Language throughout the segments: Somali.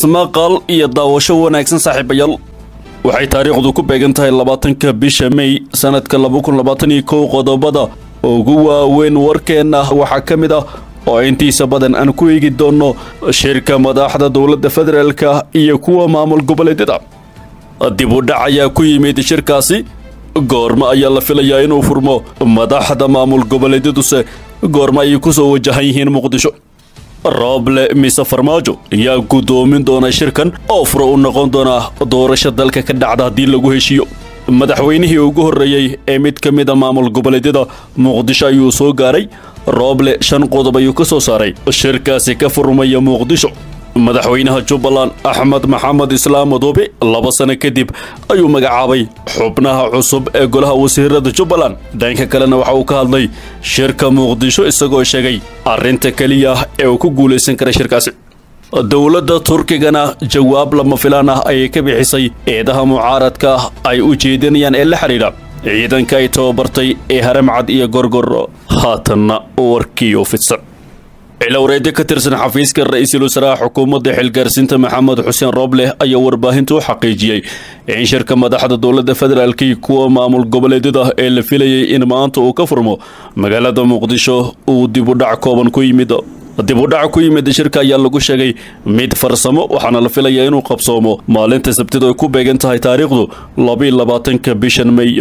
maqal iyo daawasho wanaagsan saaxiibayaal waxay taariikhdu ku beegan tahay labaatanka bisha mey sanadka laba kun labaatan iyo kow qodobada ugu waaweyn warkeenna waxaa ka mid ah oo intiisa badan aan ku eegi doonno shirka madaxda dowladda federaalka iyo kuwa maamul goboleedyada dib u dhac ayaa ku yimid shirkaasi goormo ayaa la filayaa inuu furmo madaxda maamul goboleedyaduse goormo ayay ku soo wajahan yihiin muqdisho rooble mise farmaajo ayaa guddoomin doona shirkan oo furo u noqon doona doorasho dalka ka dhacda haddii lagu heshiiyo madaxweynihii ugu horreeyey ee mid ka mida maamul goboleedyada muqdisho ayuu soo gaaray rooble shan qodob ayuu ka soo saaray shirkaasi ka furmaya muqdisho madaxweynaha jubbaland axmed maxamed islaam madoobe laba sano kadib ayuu magacaabay xubnaha cusub ee golaha wasiirada jubbaland dhanka kalena waxa uu ka hadlay shirka muqdisho isagoo sheegay arrinta keliya ee uu ku guulaysan kara shirkaasi dowladda turkigana jawaab lama filaan ah ayay ka bixisay eedaha mucaaradka ay u jeedinayaan ee la xidhiidha ciidanka ay tababartay ee haramcad iyo gorgor haatanna warkii u fidsan cilowreedyo ka tirsan xafiiska ra-iisul wasaaraha xukuumadda xilgaarsiinta maxamed xuseen rooble ayaa warbaahinta u xaqiijiyey in shirka madaxda dowladda federaalkii kuwa maamul goboleedyada ee la filayay in maanta uu ka furmo magaalada muqdisho uu dibudhac kooban ku yimid dib u dhac ku yimid shirka ayaa lagu sheegay mid farsamo waxaana la filayaa inuu qabsoomo maalinta sabtida ay ku beegan tahay taariikhdu labiiyo labaatanka bishan mey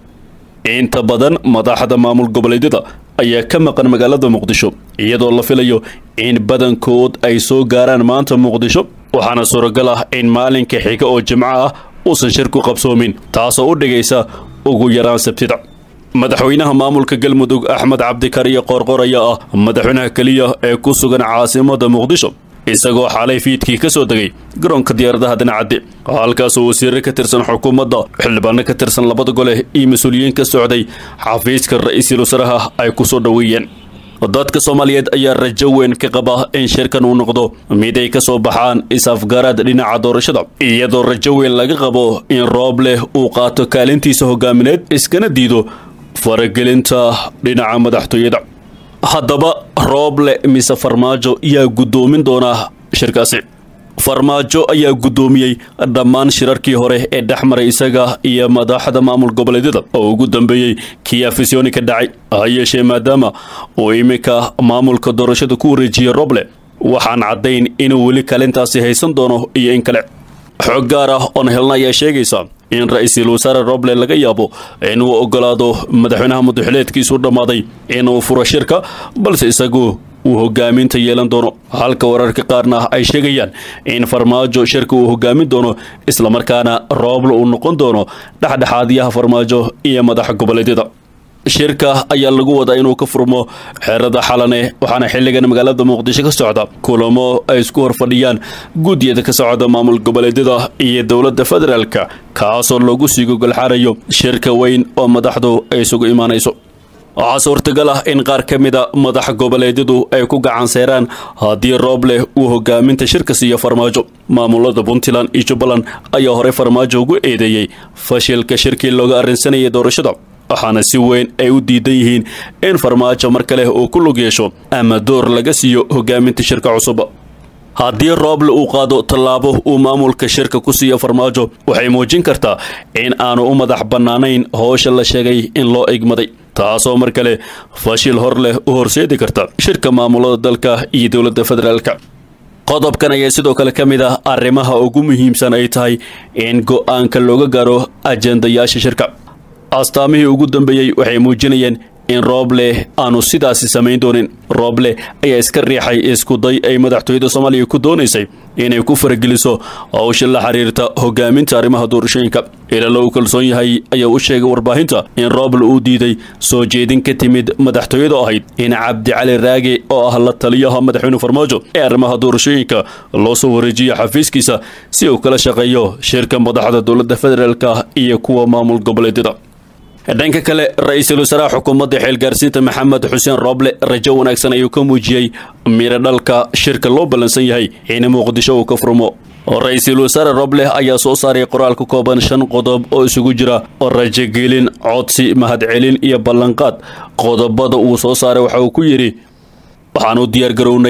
inta badan madaxda maamul goboleedyada ayaa ka maqan magaalada muqdisho iyadoo la filayo in badankood ay soo gaaraan maanta muqdisho waxaana suuragal ah in maalinka xiga oo jimco ah uusan shirku qabsoomin taasoo u dhigaysa ugu yaraan sabtida madaxweynaha maamulka galmudug axmed cabdikariyo qoorqor ayaa ah madaxweynaha keliya ee ku sugan caasimada muqdisho isagoo xalay fiidkii ka soo degay garoonka diyaaradaha dhinacadde halkaasoo wasiire ka tirsan xukuumadda xildhibaano ka tirsan labada gole iyo mas-uuliyiin ka socday xafiiska ra-iisul wasaaraha ay ku soo dhoweeyeen dadka soomaaliyeed ayaa rajo weyn ka qaba in shirkan uu noqdo mid ay ka soo baxaan is-afgaraad dhinaca doorashada iyadoo rajo weyn laga qabo in roobleh uu qaato kaalintiisa hogaamineed iskana diido faragelinta dhinaca madaxtooyada haddaba rooble mise farmaajo yaa guddoomin doonaa shirkaasi farmaajo ayaa guddoomiyey dhammaan shirarkii hore ee dhex maray isaga iyo madaxda maamul goboleedyada oo ugu dambeeyey kii afisyooni ka dhacay ha yeeshee maadaama uu iminka maamulka doorashada ku wareejiyey roble waxaan caddayn inuu weli kalintaasi haysan doono iyo in kale xog gaar ah oon helna ayaa sheegaysa in ra-iisul wasaare roble laga yaabo inuu ogolaado madaxweynaha mudaxileedkiisu dhammaaday inuu furo shirka balse isagu uu hogaaminta yeelan doono halka wararka qaarna ay sheegayaan in farmaajo shirka uu hogaamin doono islamarkaana rooble uu noqon doono dhexdhexaadiyaha farmaajo iyo madaxa goboleedyada shirka ayaa lagu wadaa inuu ka furmo xerada xalane waxaana xilligan magaalada muqdisho ka socda kulamo ay isku horfadhiyaan guddiyada ka socda maamul goboleedyada iyo dowladda federaalka kaasoo lagu sii gogolxarayo shirka weyn oo madaxdu ay isugu imaanayso waxaa suurtagal ah in qaar ka mida madax goboleedyadu ay ku gacan seeraan haddii roobleh uu hogaaminta shirka siiyo farmaajo maamulada puntland iyo jubbaland ayaa horey farmaajo ugu eedeeyey fashilka shirkii looga arrinsanayay doorashada waxaana si weyn ay u diidan yihiin in farmaajo mar kale uu ku lug yeesho ama door laga siiyo hogaaminta shirka cusub haddii rooble uu qaado tallaabo uu maamulka shirka ku siiyo farmaajo waxay muujin kartaa in aanu u madax bannaanayn howsha la sheegay in loo igmaday taasoo mar kale fashil hor leh u horseedi karta shirka maamulada dalka iyo dowladda federaalka qodobkan ayaa sidoo kale ka mid ah arrimaha ugu muhiimsan ay tahay in go-aanka looga gaaro ajendayaasha shirka astaamihii ugu dambeeyey waxay muujinayeen in rooble aanu sidaasi samayn doonin rooble ayaa iska riixay iskuday ay madaxtooyada soomaaliya ku doonaysay inay ku farageliso howsha la xiriirta hogaaminta arrimaha doorashooyinka ilaa lagu kalsoon yahay ayaa u sheegay warbaahinta in rooble uu diiday soo jeedin ka timid madaxtooyada ahayd in cabdicali raage oo ah la taliyaha madaxweyne farmaajo ee arrimaha doorashooyinka loo soo wareejiyo xafiiskiisa si uu kala shaqeeyo shirka madaxda dowladda federaalka iyo kuwa maamul goboleedyada dhanka kale ra-iisul wasaaraha xukuumadda xeelgaarsiinta maxamed xuseen rooble rajo wanaagsan ayuu ka muujiyey miro dhalka shirka loo ballansan yahay in muqdisho uu ka furmo ra-iisul wasaare roble ayaa soo saaray qoraal ka kooban shan qodob oo isugu jira rajogelin codsi mahadcelin iyo ballanqaad qodobada uu soo saaray waxa uu ku yidhi waxaan u diyaar garownay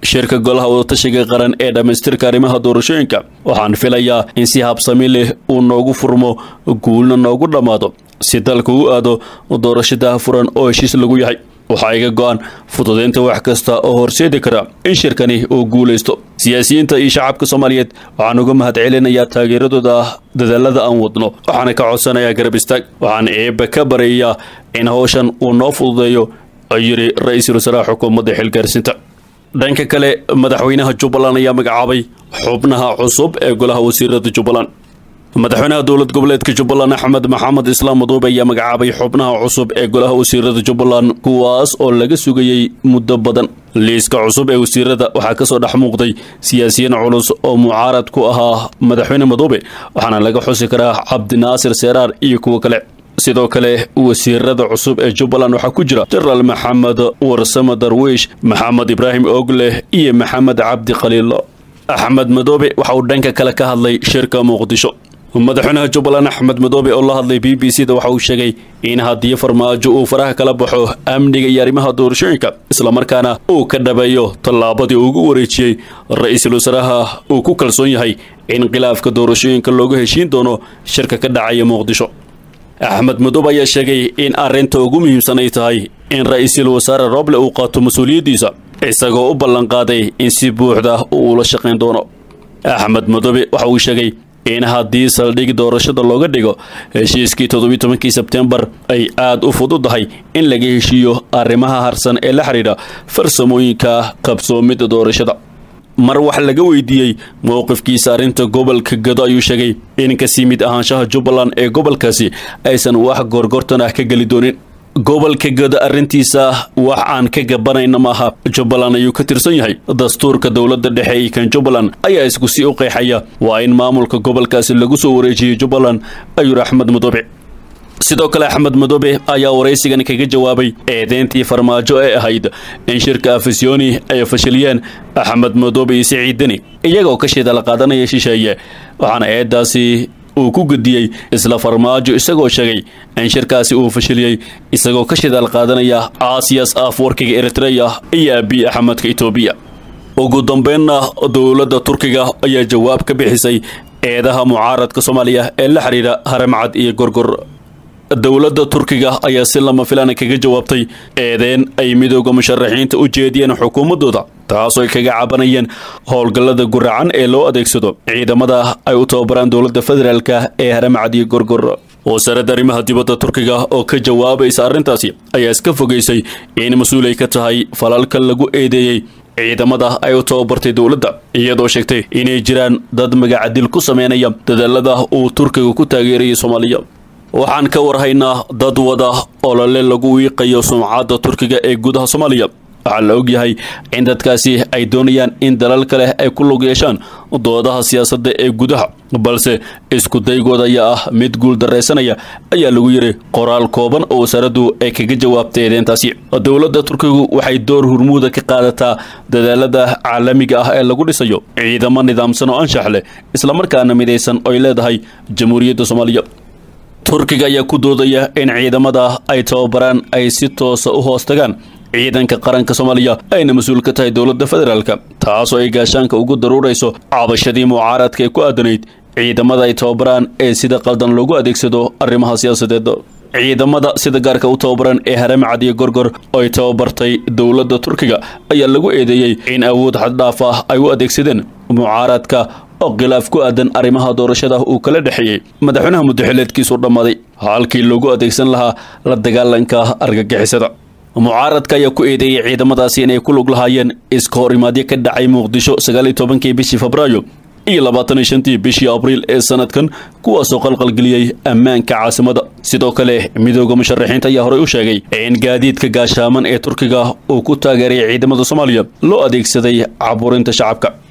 shirka golaha wadatashiga qaran ee dhammaystirka arrimaha doorashooyinka waxaan filayaa in si habsami leh uu noogu furmo guulna noogu dhammaado si dalka u aado doorashadaha furan oo heshiis lagu yahay waxaa iga go-an fududeynta wax kasta oo horseedi kara in shirkani uu guulaysto siyaasiyiinta iyo shacabka soomaaliyeed waxaan uga mahad celinayaa taageeradooda dadaalada aan wadno waxaana ka codsanayaa garab istaag waxaan eebba ka baryayaa in howshan uu noo fududeeyo ayuu yidhi ra-iisul wasaaraha xukuumadda xilgaarsiinta dhanka kale madaxweynaha jubbaland ayaa magacaabay xubnaha cusub ee golaha wasiirada jubbaland madaxweynaha dowlad goboleedka jubbaland axmed maxamed islaam maduube ayaa magacaabay xubnaha cusub ee golaha wasiirada jubbaland kuwaas oo laga sugayey muddo badan liiska cusub ee wasiirada waxaa kasoo dhex muuqday siyaasiyiin culus oo mucaarad ku ahaa madaxweyne maduube waxaana laga xusi karaa cabdinaasir seeraar iyo kuwo kale sidoo kale wasiirada cusub ee jubbaland waxaa ku jira jenaraal maxamed warsame darwiish maxamed ibraahim ogleh iyo maxamed cabdi khaliil axmed madoobe waxa uu dhanka kale ka hadlay shirka muqdisho madaxweynaha jubbaland axmed madoobe oo la hadlay b b c da waxa uu sheegay in haddii farmaajo uu faraha kala baxo amniga iyo arrimaha doorashooyinka islamarkaana uu ka dhabeeyo tallaabadii ugu wareejiyey ra-iisul wasaaraha uu ku kalsoon yahay in khilaafka doorashooyinka looga heshiin doono shirka ka dhacaya muqdisho axmed madoobe ayaa sheegay in arrinta ugu muhiimsan ay tahay in ra-iisul wasaare roble uu qaato mas-uuliyaddiisa isagoo u ballanqaaday in si buuxda uu ula shaqayn doono axmed madoobe waxa uu sheegay in haddii saldhig doorashada looga dhigo heshiiskii toddobiyi tobankii sebtembar ay aada u fududahay in laga heshiiyo arrimaha harsan ee la xidhiidha farsamooyinka qabsoomidda doorashada mar wax laga weydiiyey mowqifkiisa arrinta gobolka gado ayuu sheegay in kasii mid ahaanshaha jubbaland ee gobolkaasi aysan wax gorgortan ah ka geli doonin gobolka gado arrintiisa wax aan ka gabanayna maaha jubbaland ayuu ka tirsan yahay dastuurka dowladda dhexe iyo kan jubbaland ayaa isku sii u qeexaya waa in maamulka gobolkaasi lagu soo wareejiyey jubbaland ayuu axmed madoobe sidoo kale axmed madoobe ayaa waraysigan kaga jawaabay eedeyntii farmaajo ee ahayd in shirka afisyooni ay fashiliyeen axmed madoobe iyo siciid deni iyagoo ka shidala qaadanaya shisheeye waxaana eedaasi uu ku gudiyey isla farmaajo isagoo sheegay in shirkaasi uu fashiliyey isagoo ka shidaal qaadanaya aasiyas afwarkiga eritreya iyo abiy axmedka etoobiya ugu dambeynna dowladda turkiga ayaa jawaab ka bixisay eedaha mucaaradka soomaaliya ee la xidhiidha haramcad iyo gorgor dowladda turkiga ayaa si lama filaana kaga jawaabtay eedeen ay midooda musharaxiinta u jeediyeen xukuumaddooda taasoo ay kaga cabanayeen howlgallada guracan ee loo adeegsado ciidamada ay u tababaraan dowladda federaalka ee haramcad iyo gorgor wasaaradda arrimaha dibadda turkiga oo ka jawaabaysa arrintaasi ayaa iska fogaysay in mas-uul ay ka tahay falalka lagu eedeeyey ciidamada ay u tababartay dowladda iyadoo sheegtay inay jiraan dad magacadil ku sameynaya dadaalada uu turkiga ku taageerayay soomaaliya waxaan ka warhaynaa dad wada olole lagu wiiqayo sumcadda turkiga ee gudaha soomaaliya waxaa la ogyahay in dadkaasi ay doonayaan in dalal kale ay ku lug yeeshaan doodaha siyaasadda ee gudaha balse isku daygooda ayaa ah mid guul daraysanaya ayaa lagu yidhi qoraal kooban oo wasaaraddu ay kaga jawaabtay eedeentaasi dowladda turkigu waxay door hurmuuda ka qaadataa dadaalada caalamiga ah ee lagu dhisayo ciidamo nidaamsan oo anshax leh islamarkaana midaysan oy leedahay jamhuuriyadda soomaaliya turkiga ayaa ku doodaya in ciidamada ay tababaraan ay si toosa u hoos tagaan ciidanka qaranka soomaaliya ayna mas-uul ka tahay dowladda federaalka taasoo ay gaashaanka ugu daruurayso cabashadii mucaaradka ee ku aadanayd ciidamada ay tababaraan ee sida qaldan loogu adeegsado arrimaha siyaasadeed ciidamada sida gaarka u tababaran ee haramcad iyo gorgor oo ay tababartay dowladda turkiga ayaa lagu eedeeyey in awood xaddhaaf ah ay u adeegsadeen mucaaradka oo khilaaf ku aadan arrimaha doorashada uu kala dhexeeyey madaxweynaha muddaxileedkiisu dhammaaday halkii loogu adeegsan lahaa la dagaalanka argagixisada mucaaradka ayaa ku eedeeyey ciidamadaasi inay ku lug lahaayeen iska hor imaadyo ka dhacay muqdisho sagaal iyo tobankii bishii febraayo iyo labaatan iyo shantii bishii abriil ee sanadkan kuwaasoo qalqalgeliyey ammaanka caasimada sidoo kale midooda musharaxiinta ayaa horey u sheegay in gaadiidka gaashaaman ee turkiga uu ku taageeray ciidamada soomaaliya loo adeegsaday caburinta shacabka